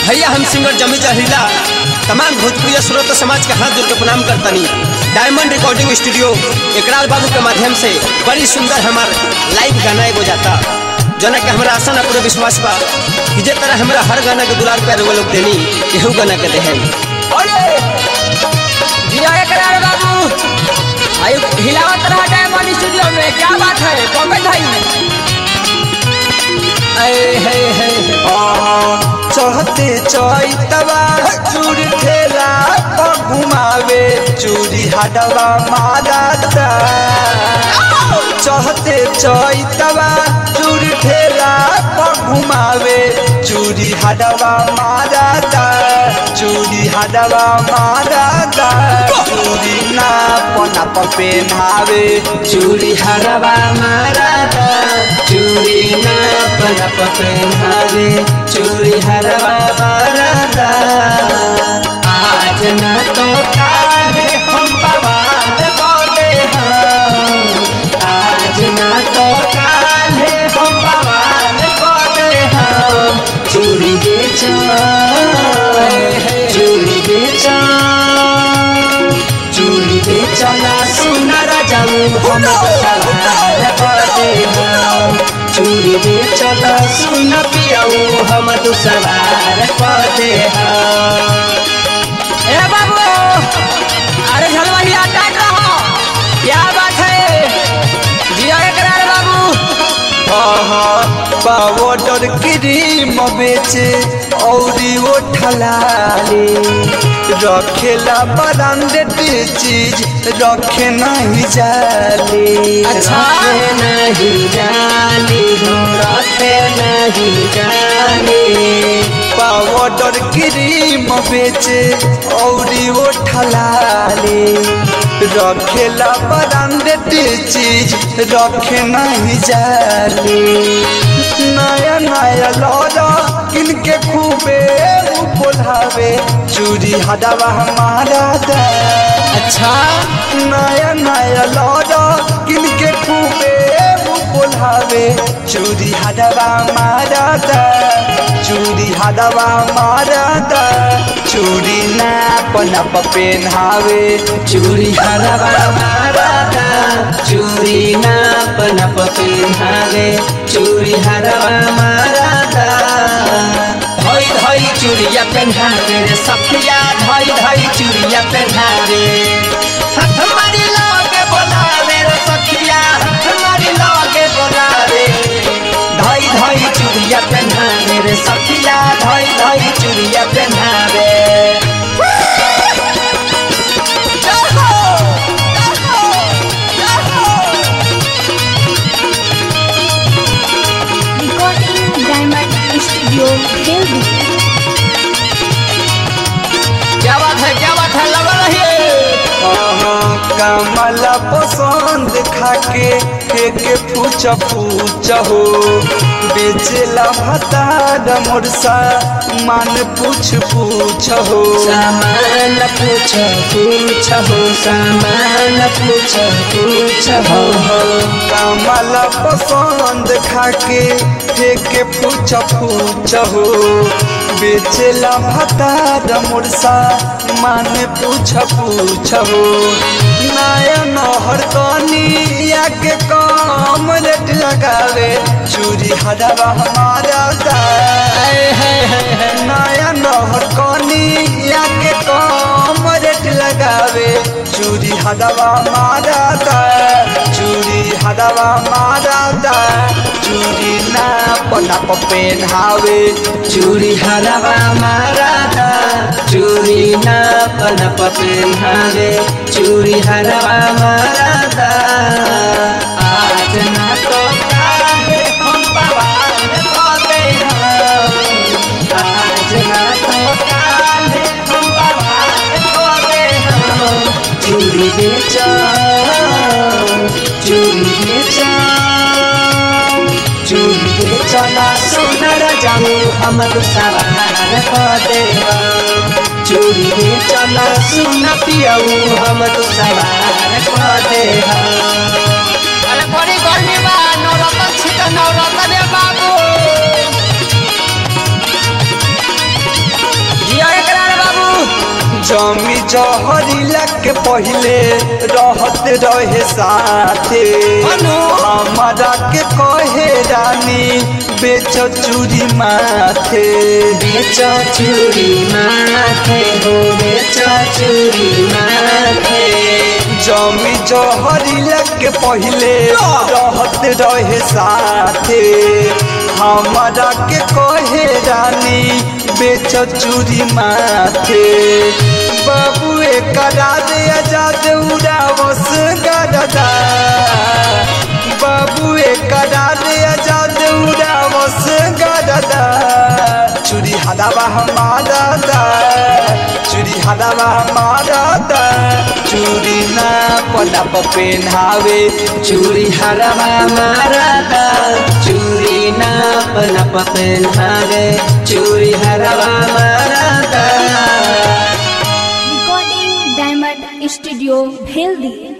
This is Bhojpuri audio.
भैया हम सिंगर जमी जहरीला तमाम भोजपुरी श्रोत समाज के हाथ जोड़ के प्रणाम करतनी डायमंड रिकॉर्डिंग स्टूडियो एकराल बाबू के माध्यम से बड़ी सुंदर हमार लाइव गाना एगो जाता जना के हमरा आशा ना पूरा विश्वास बा कि जे तरह हमरा हर गाना के दुलार प्यार वो लोग देनी केहू गाना के देहन अरे जिया करार बाबू आयु हिलावत रहा डायमंड स्टूडियो में क्या बात है पंकज भाई ऐ है है चढ़ते चैतवा चूड़ी ठेला पर घुमावे चूड़ी हडवा मारता चढ़ते चैतवा चूड़ी ठेला पर घुमावे चूड़ी हडवा मारता चूड़ी हडवा मारता चूड़ी नाप नाप पेन्हावे चूड़ी हरवा माराता चूड़ी नाप नाप पहनावे चूड़ी हरवा माराता आज न तो काले हम बवाल बोले हम आज न तो काले हम बवाल बोले हम चूड़ी बेचो चूड़ी बेचो चूड़ी बेचना सुनर जाऊ हम सवार पदे हम चूड़ी बेचना सुन पियाऊ हम तू सवार पदे हम ए बाबू अरे झलवानी अटैक रहो क्या बात है जिया करार बाबू पाउडर क्रीम बेचे औरी वो ठलाले रखेला ब्रांडेड चीज रखे नहीं जाले अच्छा। रखे नहीं जानी हो रखे नहीं जानी पाउडर क्रीम बेचे औरी वो ठलाले रखेला ब्रांडेड चीज रखे नहीं जाले नया नया लौरा किनके खूबे उ बोलावे चूड़ी हटावा हमारा दा अच्छा नया नया लौरा किनके खूबे उ बोलावे चूड़ी हटावा हमारा दा चूड़ी हटावा हमारा दा चूड़ी नाप नाप पेन्हावे चूड़ी हरवा माराता चूड़ी नाप नाप पिन्हावे चूड़ी हरवा माराता धोई धोई चूड़िया पहनावे रे सखिया धोई धोई चूड़िया पहनावे हाथ मारी लागे बोलावे रे सखिया हाथ मारी लागे बोलावे धोई धोई चूड़िया पहनावे रे सखिया धोई धोई चूड़िया पहनावे Recording Diamond Studio, Delhi. क्या बात है क्या बात है लगा रहिए कमला पसंद खाके के के पूछ पूछ हो बेचेला भतार मोरसा मान पूछ पूछ हो सामान पूछ पूछ हो सामान पूछ पूछ हो कमला पसंद खाके के के पूछ पूछ हो बेचेला भतार मोरसा मान पूछ पूछ हो नया नहर कनिया के कम रेट लगावे चूड़ी हडवा हमारा गाय नया नहर कनिया के कम रेट लगावे चूड़ी हडवा मारा दा चूड़ी हडवा मारा दा चूड़ी नाप नाप पेन्हावे चूड़ी हरवा माराता चूड़ी नाप नप पेन्हावे चूड़ी हरवा माराता आज ना तो काहे हम बवाल होते हम आज ना तो काहे हम बवाल होते हम चूड़ी बेचो चूड़ी बेचो चूड़ी बेचना सुनर जाऊ हम सवार पदे चूड़ी बेचना सुन पियऊ हम सवार पदे अरे बड़ी गर्मी बा नौरतन छिट नौरतन रे बाबू जहरीला के पहले रहत रहे साथे अनु। हमारा के कहे रानी बेच चूरी माथे बेच चूरी माथे हो बेच चूरी माथे जमी जहरीला के पहले रहत रहे साथे हमारा के कहे रानी बेच चूरी माथे बाबुए करा दे आजाद उड़ावस गरदा बाबुए करा दे आजाद उड़ावस गरदा चूरी हदावा हमारा दा चूरी हदावा हमारा दा चूरी ना पलप पेन्हावे चूरी हरवा मारता चूरी नाप नप पहनावे चूरी हरवा मारता Recording Diamond Studio, Bheldi.